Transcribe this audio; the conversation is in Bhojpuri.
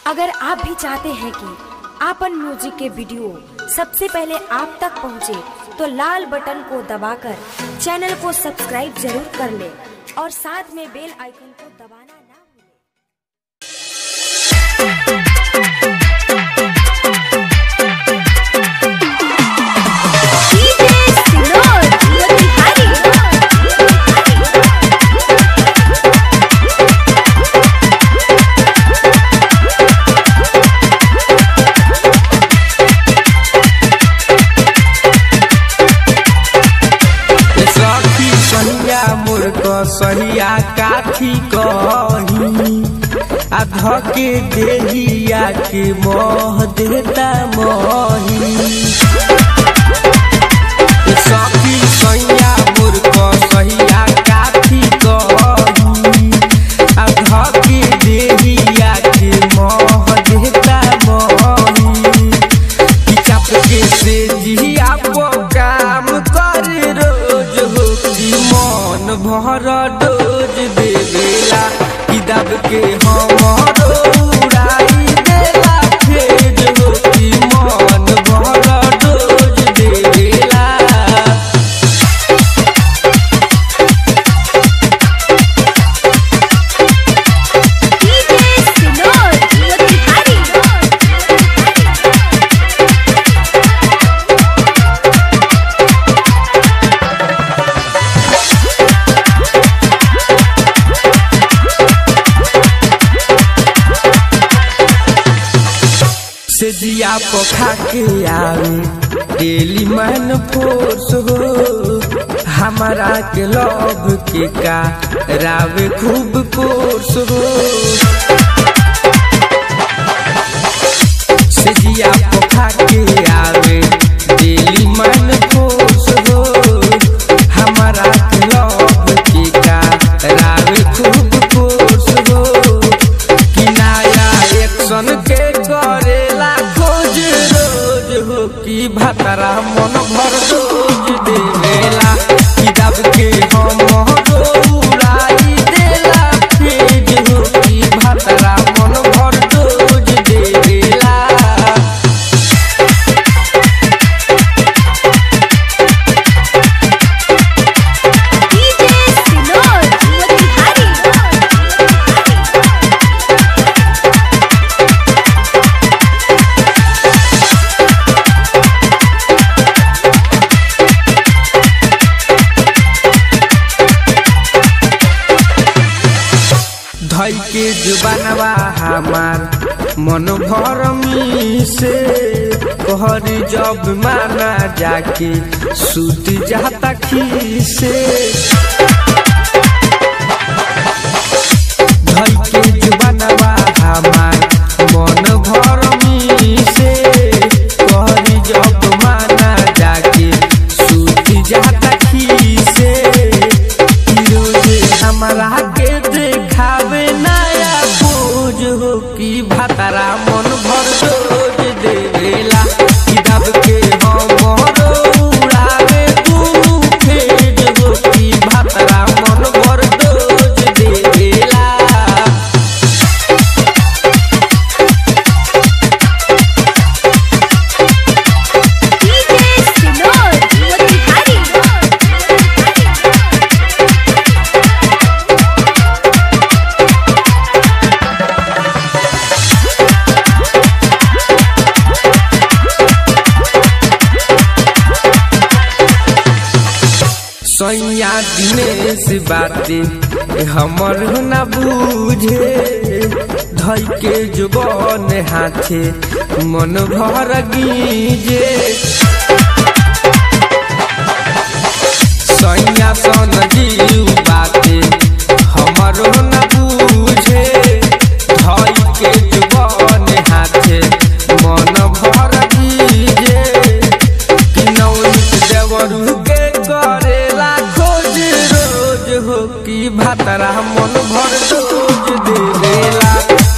अगर आप भी चाहते हैं कि आपन म्यूजिक के वीडियो सबसे पहले आप तक पहुंचे, तो लाल बटन को दबाकर चैनल को सब्सक्राइब जरूर कर ले और साथ में बेल आइकन को दबाना ना भूलें। सखी सहिया मोर सहिया काठी कही आ धके देहिया के मोह देता मोही सखी सहिया मोर सहिया काठी कही आ धके देहिया के मोह देता मोही चाप के से जिया पो काम कर रोज हो कि मन भर डोज देवेला कि दब के हमर उड़ाई देला खेज हो कि मन भर डोज देवेला से जिया पोखा के आवे डेली मैन फोर्स हो हमारा के लव के का रावे खूब कोर्स हो से जिया पोखा के आवे डेली मैन फोर्स हो हमारा के लव के का रावे खूब कोर्स हो कि नया एक्शन के करेला खोज रोज हो कि भतरा मन भर रोज देवेला कि दब के हम उड़ाई देला फेज हो कि भतरा मन भर रोज देवेला धई के जुबानवा हमार मन भरमी से कहर जब माना जाके सूत जाता खीसे धई के जुबानवा हमार मन भरमी से कहर जब माना जाके सूत जाता खीसे रोजे हमरा के देखावे नया बोझ हो कि भतरा मन भर रोज देवेला कि दब के हम उड़ावे दुनू फेज हो कि भतरा मन भर रोज देवेला सैया दिनेश बाते हमर न बूझे धई के जुबन हाथे मन भर गीजे सैया सन जीव बाते हमर न बूझे धई के जुबन हाथे मन भर गीजे कि नौनित देवरू के करेला खोज रोज हो कि भतरा मन भर रोज देवेला